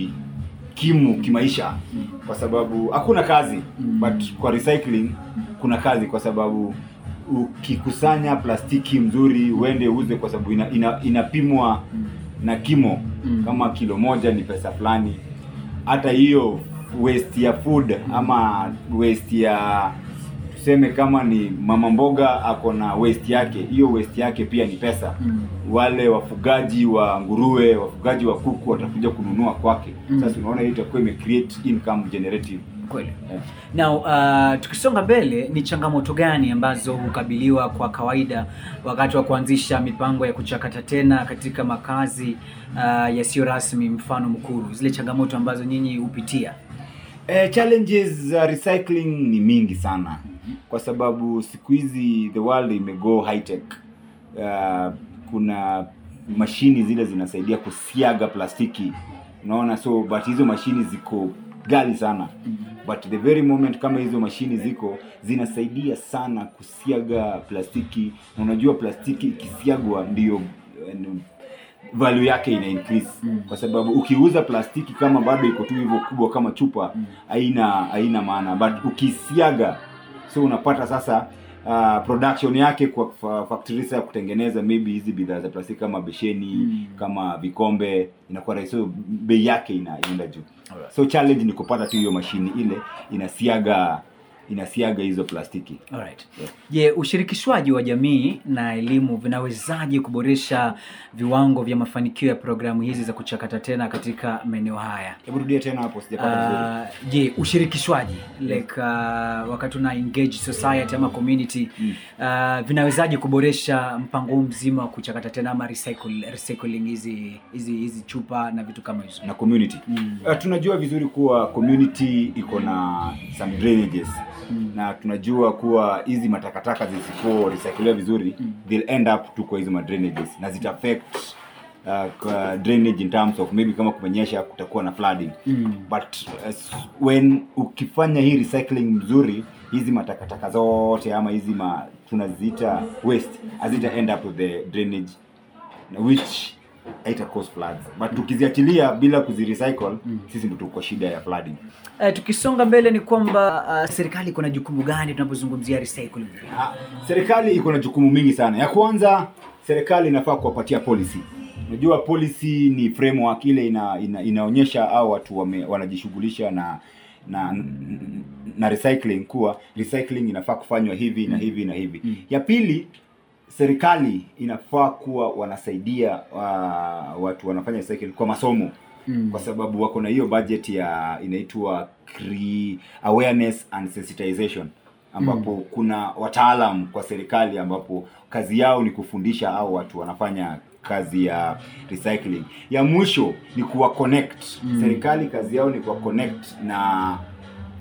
F: jikimu kimaisha kwa sababu hakuna kazi but kwa recycling kuna kazi kwa sababu ukikusanya plastiki mzuri uende uuze kwa sababu ina, ina, inapimwa na kimo
E: Mm.
F: kama kilo moja ni pesa fulani hata hiyo waste ya food ama waste ya tuseme kama ni mama mboga ako na waste yake hiyo waste yake pia ni pesa
E: Mm.
F: wale wafugaji wa nguruwe wafugaji wa kuku watakuja kununua kwake
E: Mm.
F: sasa unaona hiyo itakuwa ime create income generative
E: Kweli.
F: Eh.
E: Now, uh, tukisonga mbele ni changamoto gani ambazo hukabiliwa kwa kawaida wakati wa kuanzisha mipango ya kuchakata tena katika makazi uh, yasiyo rasmi, mfano Mkuru, zile changamoto ambazo nyinyi hupitia?
F: Eh, challenges za recycling ni mingi sana kwa sababu siku hizi the world imego high tech. Uh, kuna mashini zile zinasaidia kusiaga plastiki unaona, so but hizo mashini ziko gali sana but the very moment kama hizo mashini ziko zinasaidia sana kusiaga plastiki, na unajua plastiki ikisiagwa ndio eh, value yake ina increase
E: Mm.
F: kwa sababu ukiuza plastiki kama bado iko tu hivyo kubwa kama chupa
E: Mm.
F: haina haina maana but ukisiaga so unapata sasa uh, production yake kwa fa- factories ya kutengeneza maybe hizi bidhaa za plastiki kama besheni
E: Mm.
F: kama vikombe inakuwa rahisi so bei yake ina- inaenda juu
E: Alright.
F: so challenge ni kupata tu hiyo mashini ile inasiaga inasiaga hizo plastiki
E: Alright.
F: Yeah.
E: Je, ushirikishwaji wa jamii na elimu vinawezaje kuboresha viwango vya mafanikio ya programu hizi za kuchakata tena katika maeneo haya?
F: hebu rudia tena hapo sijapata vizuri
E: Uh, je ushirikishwaji like uh, wakati una engage society ama community
F: Mm.
E: uh, vinawezaje kuboresha mpango huu mzima wa kuchakata tena ama recycle, recycling hizi hizi hizi chupa na vitu kama hizo
F: na community
E: Mm.
F: Uh, tunajua vizuri kuwa community iko na some drainages
E: Mm.
F: na tunajua kuwa hizi matakataka zisipo recycliwa vizuri
E: Mm.
F: they'll end up tu kwa hizo madrainages na zita affect uh, kwa drainage in terms of maybe kama kumenyesha kutakuwa na flooding
E: Mm.
F: but uh, when ukifanya hii recycling mzuri hizi matakataka zote ama hizi ma tunaziita waste hazita end up with the drainage na which haita cause floods but tukiziachilia bila kuzirecycle
E: Mm.
F: sisi ndo tuko shida ya flooding
E: Uh, tukisonga mbele ni kwamba uh, serikali kuna jukumu gani tunapozungumzia recycling
F: Ah, serikali iko na jukumu mingi sana ya kwanza serikali inafaa kuwapatia policy unajua policy ni framework ile ina, ina, inaonyesha au watu wame, wanajishughulisha na na na recycling kuwa recycling inafaa kufanywa hivi na hivi na hivi
E: Mm.
F: ya pili serikali inafaa kuwa wanasaidia uh, watu wanafanya recycling kwa masomo
E: Mm.
F: kwa sababu wako na hiyo budget ya inaitwa cre- awareness and sensitization ambapo kuna wataalam kwa serikali ambapo kazi yao ni kufundisha au watu wanafanya kazi ya recycling ya mwisho ni kuwa connect
E: Mm.
F: serikali kazi yao ni kuwa connect na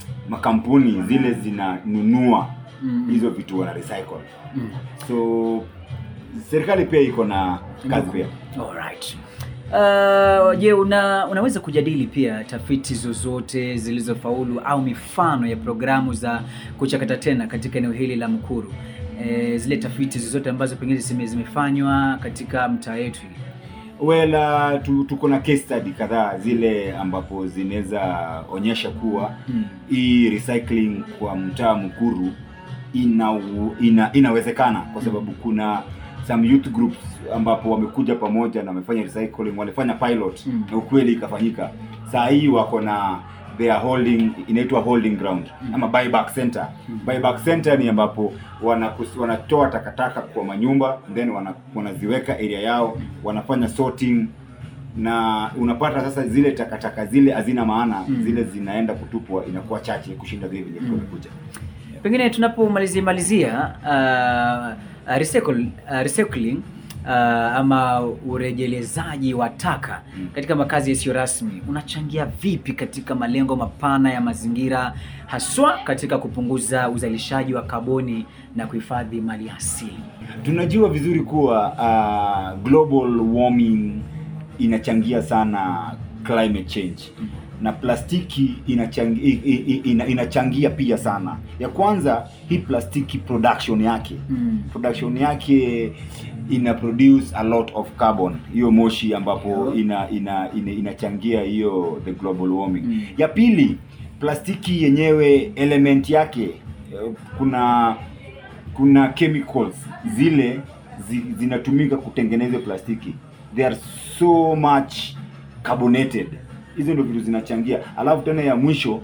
F: makampuni zile zinanunua
E: Mm.
F: hizo vitu wana recycle
E: Mm.
F: so serikali pia iko na kazi pia
E: Alright. Uh, je, una, unaweza kujadili pia tafiti zozote zilizofaulu au mifano ya programu za kuchakata tena katika eneo hili la Mkuru? E, zile tafiti zozote ambazo pengine zime, zimefanywa katika mtaa yetu hili.
F: well uh, tu, tuko na case study kadhaa zile ambapo zinaweza onyesha kuwa
E: Mm.
F: hii recycling kwa mtaa mkuru ina, ina inawezekana kwa sababu kuna some youth groups ambapo wamekuja pamoja na wamefanya recycling walifanya pilot
E: Mm.
F: na ukweli ikafanyika saa hii wako na they are holding inaitwa holding ground ama buyback center buyback center ni ambapo wanakus- wanatoa takataka kwa manyumba then wana, wanaziweka area yao wanafanya sorting na unapata sasa zile takataka zile hazina maana
E: Mm.
F: zile zinaenda kutupwa inakuwa chache kushinda zile vile
E: Mm.
F: kuja
E: Pengine tunapomalizia malizia uh, uh, recycle, uh, recycling uh, ama urejelezaji wa taka
F: Mm.
E: katika makazi yasiyo rasmi unachangia vipi katika malengo mapana ya mazingira haswa katika kupunguza uzalishaji wa kaboni na kuhifadhi mali asili?
F: tunajua vizuri kuwa uh, global warming inachangia sana climate change na plastiki inachangia, ina, inachangia pia sana ya kwanza hii plastiki production yake
E: Mm.
F: production yake ina produce a lot of carbon hiyo moshi ambapo ina, ina, ina, inachangia hiyo the global warming
E: Mm.
F: ya pili plastiki yenyewe element yake eh, kuna kuna chemicals zile zi, zinatumika kutengeneza plastiki they are so much carbonated hizo ndio vitu zinachangia alafu tena ya mwisho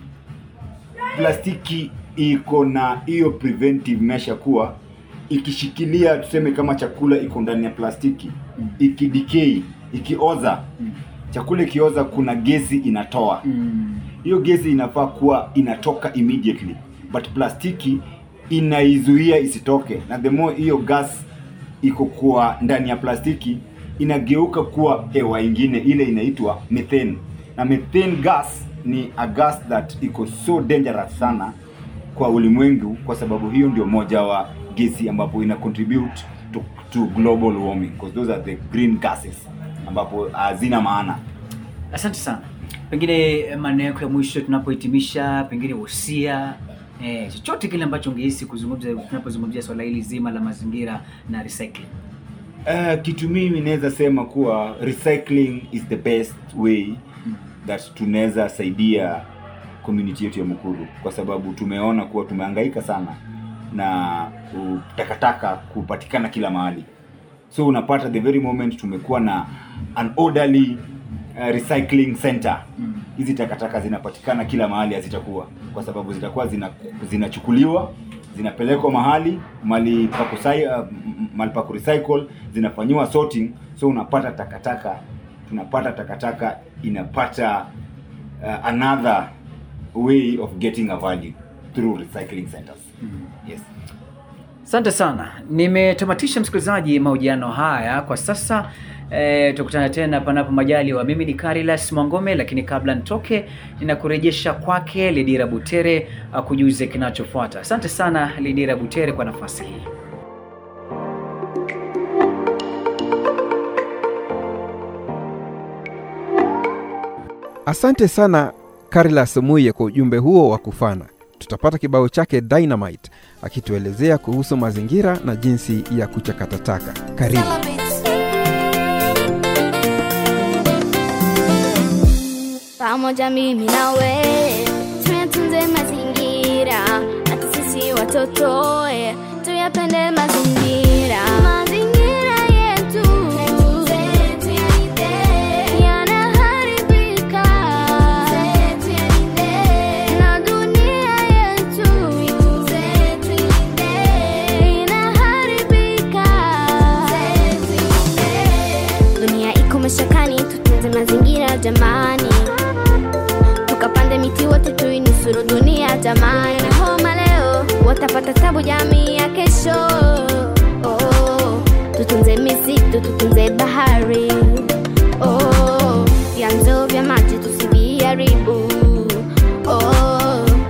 F: plastiki iko na hiyo preventive measure kuwa ikishikilia tuseme kama chakula iko ndani ya plastiki
E: Mm.
F: ikidecay ikioza
E: Mm.
F: chakula ikioza kuna gesi inatoa
E: Mm.
F: hiyo gesi inafaa kuwa inatoka immediately but plastiki inaizuia isitoke na the more hiyo gas iko kwa ndani ya plastiki inageuka kuwa hewa ingine ile inaitwa methane na methane gas ni a gas that iko so dangerous sana kwa ulimwengu kwa sababu hiyo ndio moja wa gesi ambapo ina contribute to, to global warming because those are the green gases ambapo hazina maana
E: Asante sana. Pengine eh, maneno yako ya mwisho tunapohitimisha, pengine wosia eh, chochote kile ambacho ungehisi kuzungumza tunapozungumzia swala hili zima la mazingira na recycling.
F: Uh, kitu mimi naweza sema kuwa recycling is the best way that tunaweza saidia community yetu ya Mukuru kwa sababu tumeona kuwa tumehangaika sana na uh, takataka kupatikana kila mahali so unapata the very moment tumekuwa na an orderly uh, recycling center
E: Mm.
F: hizi takataka zinapatikana kila mahali hazitakuwa kwa sababu zitakuwa zina zinachukuliwa zinapelekwa mahali mali pa kusai, uh, m- mahali pa kurecycle zinafanyiwa sorting so unapata takataka tunapata takataka inapata uh, another way of getting a value through recycling centers yes
E: Asante sana, nimetamatisha msikilizaji mahojiano haya kwa sasa. E, tukutana tena panapo majaliwa. Mimi ni Carilas Mwangome, lakini kabla nitoke, ninakurejesha kwake Lidira Butere akujuze kinachofuata. Asante sana Lidira Butere kwa nafasi hii.
A: Asante sana Carlas Muye kwa ujumbe huo wa kufana. Tutapata kibao chake Dynamite akituelezea kuhusu mazingira na jinsi ya kuchakata taka. Karibu.
G: pamoja mimi nawe tuyatunze mazingira hata sisi watoto eh, tuyapende mazingira mazingira yetu yanaharibika na dunia yetu inaharibika dunia iko mashakani tutunze mazingira jamani tukapande miti wote tuinusuru dunia jamani na homa leo watapata tabu jamii ya kesho oh, tutunze misitu tutunze bahari oh, vyanzo vya maji tusiviharibu oh,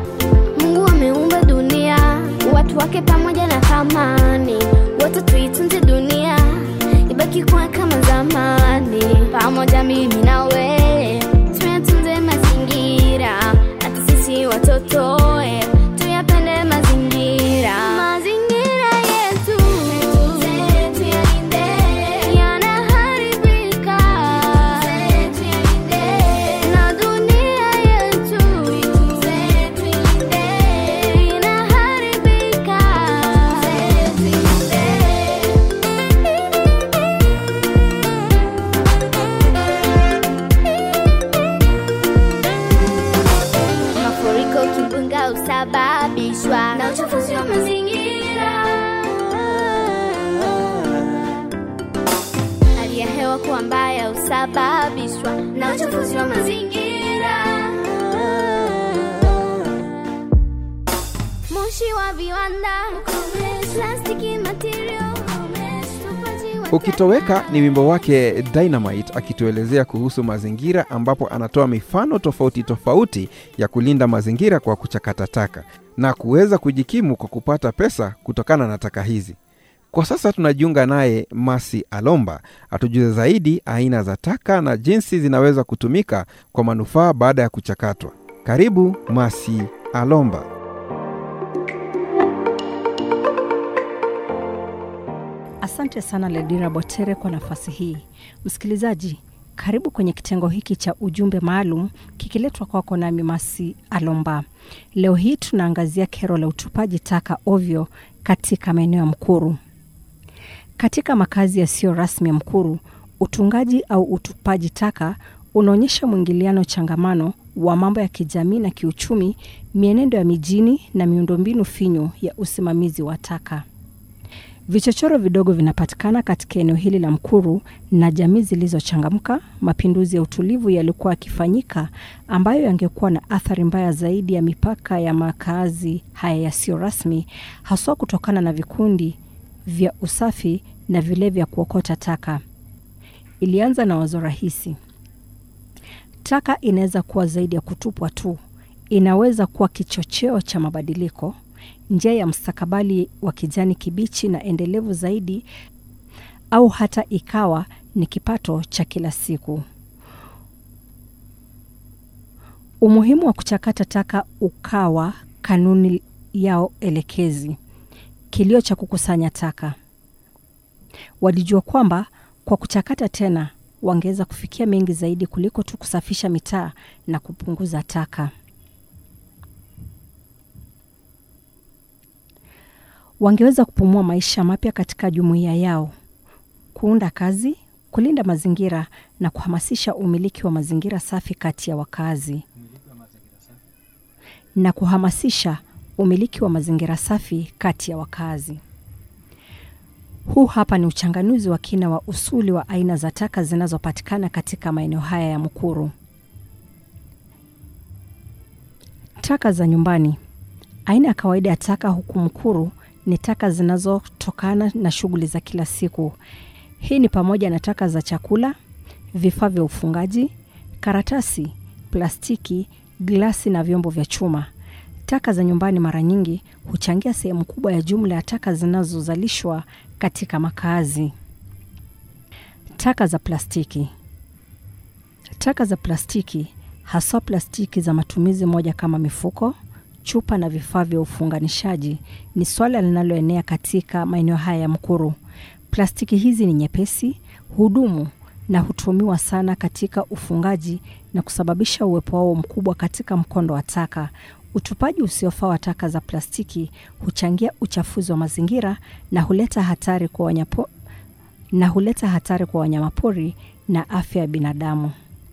G: husababishwa na uchafuzi wa mazingira. Hali ya hewa kuwa mbaya husababishwa na uchafuzi wa mazingira. Moshi wa viwanda, plastiki material, utupaji wa
A: ukitoweka ni wimbo wake dynamite akituelezea kuhusu mazingira ambapo anatoa mifano tofauti tofauti ya kulinda mazingira kwa kuchakata taka na kuweza kujikimu kwa kupata pesa kutokana na taka hizi kwa sasa tunajiunga naye masi alomba atujuze zaidi aina za taka na jinsi zinaweza kutumika kwa manufaa baada ya kuchakatwa karibu masi alomba
H: Asante sana Ledira Botere kwa nafasi hii. Msikilizaji, karibu kwenye kitengo hiki cha ujumbe maalum kikiletwa kwako nami Masi Alomba. Leo hii tunaangazia kero la utupaji taka ovyo katika maeneo ya Mkuru. Katika makazi yasiyo rasmi ya Mkuru, utungaji au utupaji taka unaonyesha mwingiliano changamano wa mambo ya kijamii na kiuchumi, mienendo ya mijini na miundombinu finyu ya usimamizi wa taka. Vichochoro vidogo vinapatikana katika eneo hili la Mkuru na jamii zilizochangamka. Mapinduzi ya utulivu yalikuwa yakifanyika ambayo yangekuwa na athari mbaya zaidi ya mipaka ya makazi haya yasiyo rasmi, haswa kutokana na vikundi vya usafi na vile vya kuokota taka. Ilianza na wazo rahisi: taka inaweza kuwa zaidi ya kutupwa tu, inaweza kuwa kichocheo cha mabadiliko njia ya mstakabali wa kijani kibichi na endelevu zaidi, au hata ikawa ni kipato cha kila siku. Umuhimu wa kuchakata taka ukawa kanuni yao elekezi. Kilio cha kukusanya taka, walijua kwamba kwa kuchakata tena wangeweza kufikia mengi zaidi kuliko tu kusafisha mitaa na kupunguza taka. wangeweza kupumua maisha mapya katika jumuiya yao, kuunda kazi, kulinda mazingira na kuhamasisha umiliki wa mazingira safi kati ya wakazi na kuhamasisha umiliki wa mazingira safi kati ya wakazi. Huu hapa ni uchanganuzi wa kina wa usuli wa aina za taka zinazopatikana katika maeneo haya ya Mukuru. Taka za nyumbani. Aina ya kawaida ya taka huku Mukuru ni taka zinazotokana na shughuli za kila siku. Hii ni pamoja na taka za chakula, vifaa vya ufungaji, karatasi, plastiki, glasi na vyombo vya chuma. Taka za nyumbani mara nyingi huchangia sehemu kubwa ya jumla ya taka zinazozalishwa katika makazi. Taka za plastiki. Taka za plastiki, haswa plastiki za matumizi moja kama mifuko, chupa na vifaa vya ufunganishaji ni swala linaloenea katika maeneo haya ya Mkuru. Plastiki hizi ni nyepesi, hudumu na hutumiwa sana katika ufungaji na kusababisha uwepo wao mkubwa katika mkondo wa taka. Utupaji usiofaa wa taka za plastiki huchangia uchafuzi wa mazingira na huleta hatari kwa wanyapo, na huleta hatari kwa wanyamapori na afya ya binadamu.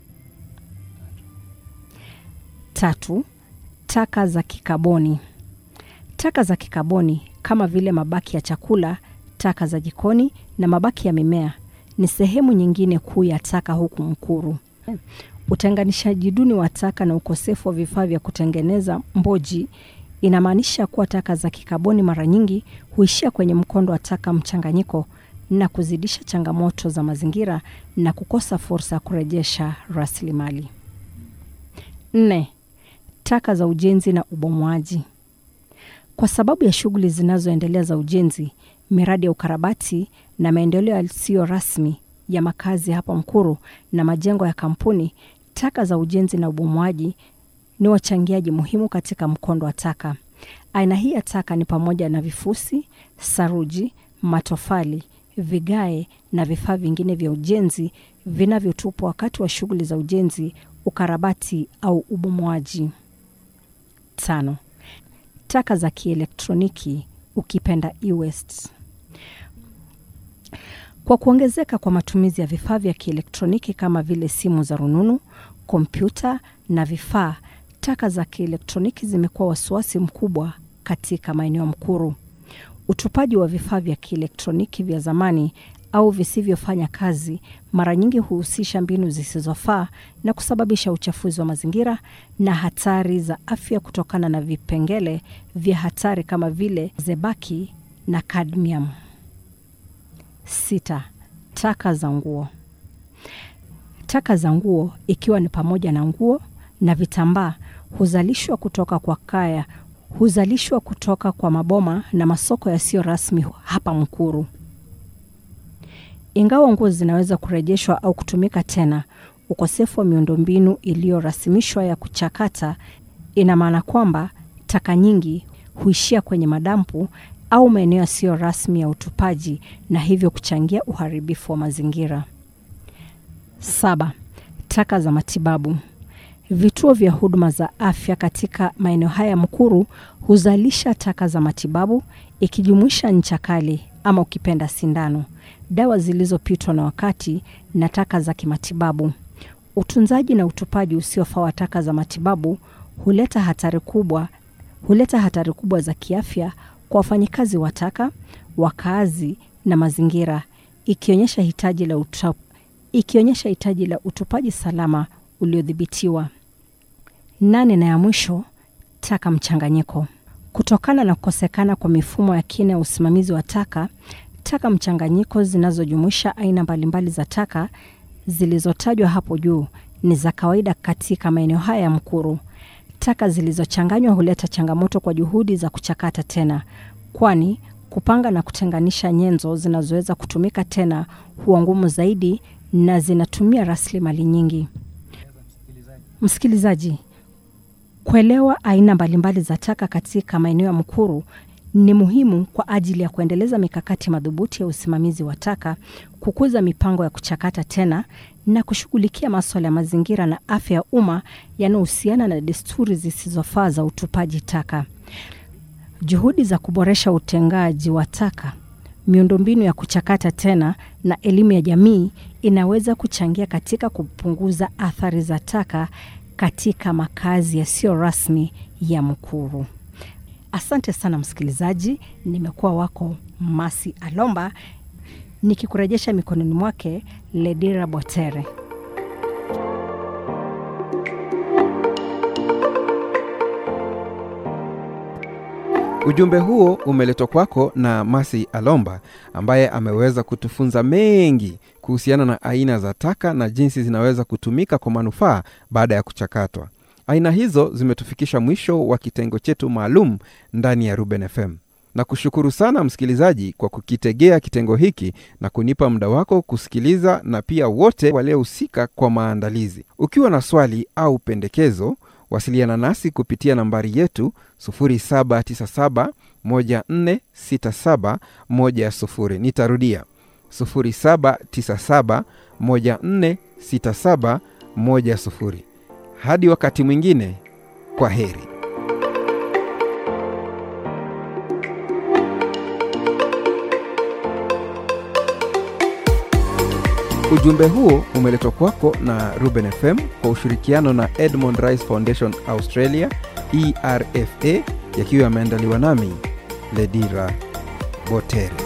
H: Tatu, taka za kikaboni. Taka za kikaboni kama vile mabaki ya chakula, taka za jikoni na mabaki ya mimea ni sehemu nyingine kuu ya taka huku Mkuru. Utenganishaji duni wa taka na ukosefu wa vifaa vya kutengeneza mboji inamaanisha kuwa taka za kikaboni mara nyingi huishia kwenye mkondo wa taka mchanganyiko na kuzidisha changamoto za mazingira na kukosa fursa ya kurejesha rasilimali. Nne, taka za ujenzi na ubomoaji. Kwa sababu ya shughuli zinazoendelea za ujenzi, miradi ya ukarabati na maendeleo yasiyo rasmi ya makazi hapa Mkuru na majengo ya kampuni, taka za ujenzi na ubomoaji ni wachangiaji muhimu katika mkondo wa taka. Aina hii ya taka ni pamoja na vifusi, saruji, matofali, vigae na vifaa vingine vya ujenzi vinavyotupwa wakati wa shughuli za ujenzi, ukarabati au ubomoaji. Tano, taka za kielektroniki ukipenda e-waste. Kwa kuongezeka kwa matumizi ya vifaa vya kielektroniki kama vile simu za rununu, kompyuta na vifaa, taka za kielektroniki zimekuwa wasiwasi mkubwa katika maeneo ya Mkuru. Utupaji wa vifaa vya kielektroniki vya zamani au visivyofanya kazi mara nyingi huhusisha mbinu zisizofaa na kusababisha uchafuzi wa mazingira na hatari za afya kutokana na vipengele vya hatari kama vile zebaki na cadmium. Sita, taka za nguo. Taka za nguo ikiwa ni pamoja na nguo na vitambaa huzalishwa kutoka kwa kaya huzalishwa kutoka kwa maboma na masoko yasiyo rasmi hapa Mkuru. Ingawa nguo zinaweza kurejeshwa au kutumika tena, ukosefu wa miundombinu iliyorasimishwa ya kuchakata ina maana kwamba taka nyingi huishia kwenye madampu au maeneo yasiyo rasmi ya utupaji na hivyo kuchangia uharibifu wa mazingira. Saba, taka za matibabu. Vituo vya huduma za afya katika maeneo haya Mkuru huzalisha taka za matibabu ikijumuisha ncha kali ama ukipenda sindano, dawa zilizopitwa na wakati na taka za kimatibabu. Utunzaji na utupaji usiofaa wa taka za matibabu huleta hatari kubwa huleta hatari kubwa za kiafya kwa wafanyikazi wa taka, wakaazi na mazingira, ikionyesha hitaji la uta, ikionyesha hitaji la utupaji salama uliodhibitiwa. Nane na ya mwisho, taka mchanganyiko. Kutokana na kukosekana kwa mifumo ya kina ya usimamizi wa taka, taka mchanganyiko zinazojumuisha aina mbalimbali za taka zilizotajwa hapo juu ni za kawaida katika maeneo haya ya Mkuru. Taka zilizochanganywa huleta changamoto kwa juhudi za kuchakata tena, kwani kupanga na kutenganisha nyenzo zinazoweza kutumika tena huwa ngumu zaidi na zinatumia rasilimali nyingi. Msikilizaji, kuelewa aina mbalimbali za taka katika maeneo ya Mkuru ni muhimu kwa ajili ya kuendeleza mikakati madhubuti ya usimamizi wa taka, kukuza mipango ya kuchakata tena na kushughulikia maswala ya mazingira na afya ya umma yanayohusiana na desturi zisizofaa za utupaji taka. Juhudi za kuboresha utengaji wa taka, miundombinu ya kuchakata tena na elimu ya jamii inaweza kuchangia katika kupunguza athari za taka katika makazi yasiyo rasmi ya Mkuru. Asante sana msikilizaji, nimekuwa wako Masi Alomba nikikurejesha mikononi mwake Ledira Botere.
A: Ujumbe huo umeletwa kwako na Masi Alomba ambaye ameweza kutufunza mengi kuhusiana na aina za taka na jinsi zinaweza kutumika kwa manufaa baada ya kuchakatwa. Aina hizo zimetufikisha mwisho wa kitengo chetu maalum ndani ya Ruben FM. Na kushukuru sana msikilizaji kwa kukitegea kitengo hiki na kunipa muda wako kusikiliza, na pia wote waliohusika kwa maandalizi. Ukiwa na swali au pendekezo, wasiliana nasi kupitia nambari yetu 0797146710. Nitarudia 0797146710. Hadi wakati mwingine, kwa heri. Ujumbe huo umeletwa kwako na Ruben FM kwa ushirikiano na Edmond Rice Foundation Australia, ERFA, yakiwa yameandaliwa nami Ledira Botere.